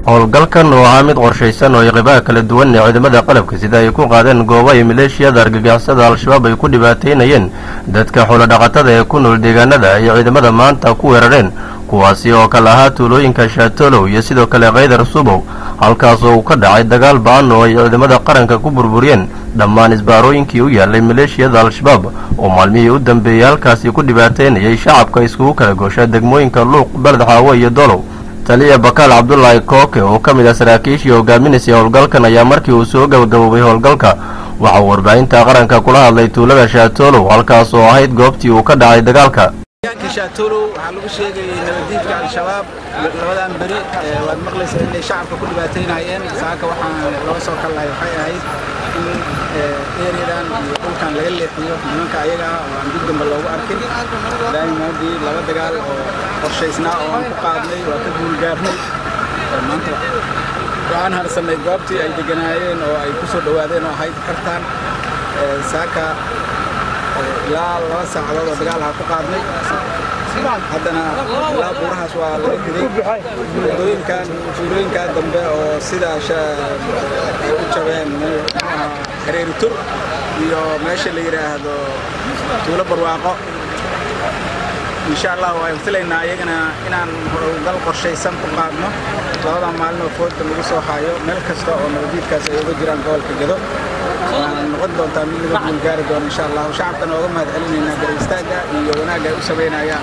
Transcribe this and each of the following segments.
howlgalkan oo ahaa mid qorshaysan oo ay qeybaha kala duwan ee ciidamada qalabka sida ay ku qaadeen goobo ay maleeshiyada argagixisada al-shabaab ay ku dhibaataynayeen dadka xoolodhaqatada ee ku nool deegaanada ay ciidamada maanta ku weerareen kuwaasi oo kale ahaa tuulooyinka shaatolow iyo sidoo kale kaydar subow halkaas oo uu ka dhacay dagaal ba-an oo ay ciidamada qaranka ku burburiyeen dhammaan isbaarooyinkii u yaalay maleeshiyada al-shabaab oo maalmihii u dambeeyey halkaasi ku dhibaataynayay shacabka iskugu kala goosha degmooyinka luuq beled xaawo iyo dolow taliya bakaal cabdulaahi kooke oo ka mid ah saraakiishii hogaaminaysay howlgalkan ayaa markii uu soo gabagaboobay howlgalka waxauu warbaahinta qaranka kula hadlay tuulada shaatolow halkaas oo ahayd goobtii uu ka dhacay dagaalka deegaanka shaatolow waxaa lagu sheegayay nabaddiidka al-shabaab labadan beri waad maqlaysaa inay shacabka ku dhibaataynayeen saaka waxaan laga soo kallahay waxay ahayd in ereyadan iyo dhulkan laga leexiyo nimanka ayaga ah oo aan dib dambe loogu arkin daaimaadii laba dagaal oo qorshaysnaa oo aan ku qaadnay waa ka guulgaarnay maanta waxaan harsannay goobtii ay deganaayeen oo ay ku soo dhowaadeen oo ahayd kartaan saaka ilaa laba saacadood oo dagaal ha ku qaadnay haddana ilaa buurahaas waa laga riday wadooyinkan tuulooyinkaa dambe oo sida ay u jabeen hareeri tur iyo meesha la yidhaahdo tuulo barwaaqo insha allah waan filaynaa iyagana inaan howlgal qorshaysan ku qaadno labada maalin oo foodka lagu soo haayo meel kasta oo nabadiidkaas ay uga jiraan gobolka gedo waxaan noqon doontaa mid laga guulgaari doono insha allah shacabkana ooga mahad celinaynaa garistaaga iyo wanaagga ay u samaynayaan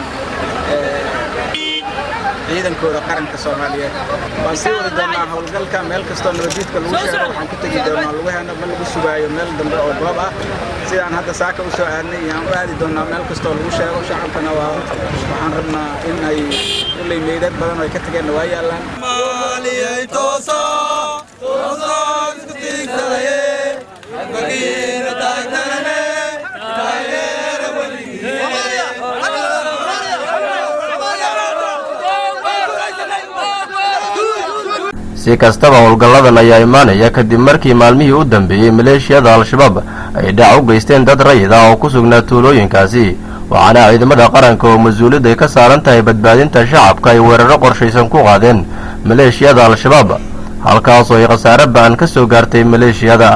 ciidankooda qaranka soomaaliyeed waan sii wadi doonaa howlgalka meel kastoo nabadiidka lagu sheego waxaan ku tegi doonaa lugaheena ma lagu sugaayo meel dambe oo goob ah sidaan hadda saaka u soo aadnay iyaan u aadi doonaa meel kastoo lagu sheego shacabkana waa waxaan rabnaa in ay uley meydad badan oo ay ka tageenna waa yaallaan si kastaba howlgalladan ayaa imaanaya kadib markii maalmihii u dambeeyey maleeshiyada al-shabaab ay dhac u geysteen dad rayid ah oo ku sugnaa tuulooyinkaasi waxaana ciidamada qaranka oo mas-uuliyad ay ka saaran tahay badbaadinta shacabka ay weeraro qorshaysan ku qaadeen maleeshiyada al-shabaab halkaasoo ay khasaare ba-an ka soo gaartay maleeshiyada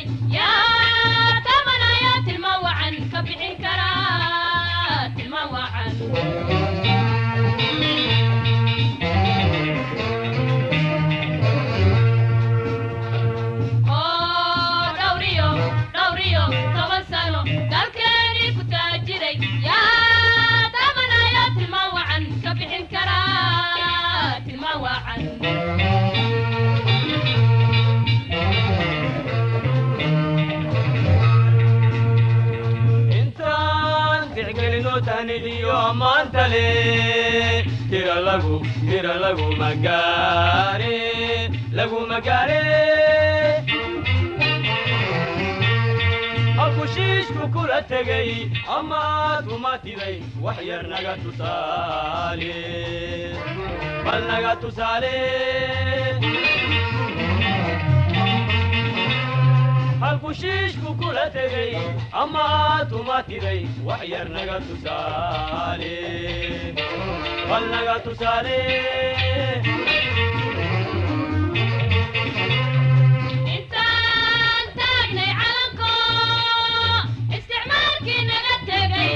yaa tabanaya tilma wacan ka bixin karaa tilma wacan oo dhawriyo dhawriyo toban sano dalkeenii ku taajiray yaa tabanaya tilma wacan ka bixin karaa tilma wacan intaan tixgelino tahnidiyo ammaanta le tira lagu tira lagu magaare lagu magaare akushiishku kula tegay amaad kuma tiday wax yar naga tusaale bal naga tusaale halkushiishku kula tegay amaad kuma tiday wax yar naga tusaale bal naga tusaale intaan taagnay calanko isticmaalkii naga tegay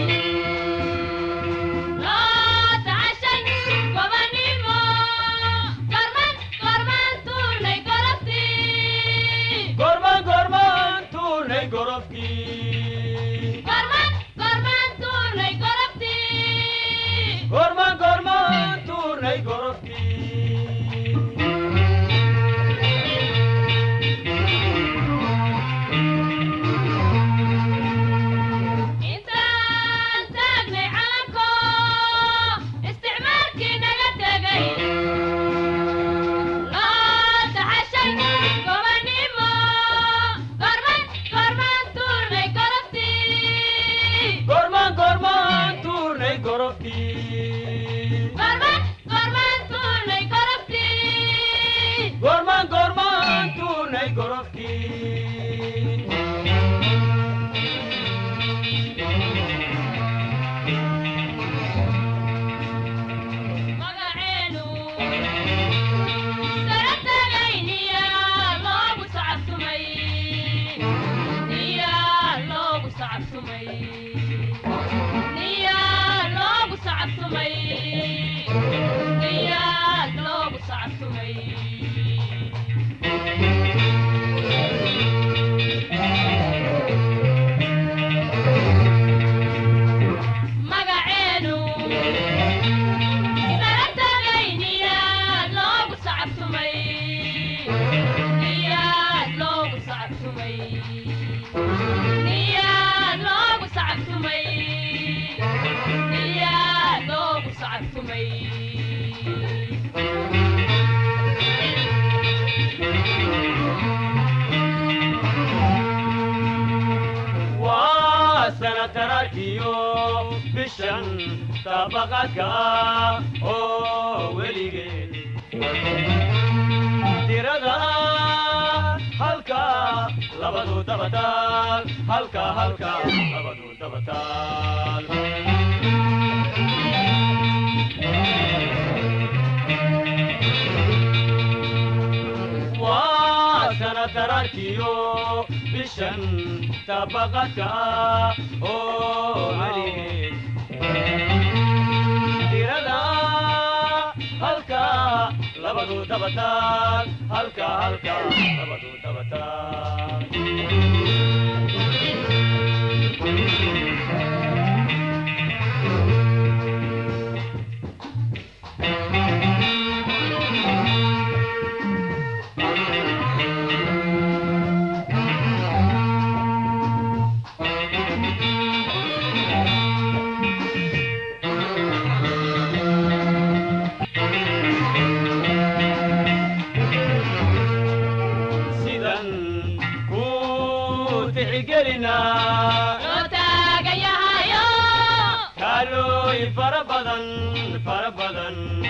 loo tacashay gobannimo gorman gorman tuurnay goloftii gorman gorman tuurnay gorofkii gorman gorman tuurnay goloftii gorman gorman tuurnay gorofkii intaan taagnay calanko isticmaalkii naga tegay loo taxashay gobannimo gorman gorman tuurnay goloftii gorman gorman tuurnay gorofkii gorman gorman tuurnay goloftii gorman gorman tuurnay gorofkii magaceenu sara tagayniya loogu sacabtumay niya loogu sacabtumay niya loogu sacabtumay niya loogu sacabtumay magaceenu sara tagayniya loogu sacabtumay niya loogu sacabtumay niya loogu sacabtumay niya loogu sacabtumay waa sanatararkiyo bishan tabaqadka oo weligeed tirada halka labadu dabataal halka halka labadu dabataal waa sanatararkiyo bishan tabaqadka oo weligeed tirada halka labadu dabataal halka halka labadu dabataal sidan ku tixgelinaa loo taagayahayo kaalooyin fara badan fara badan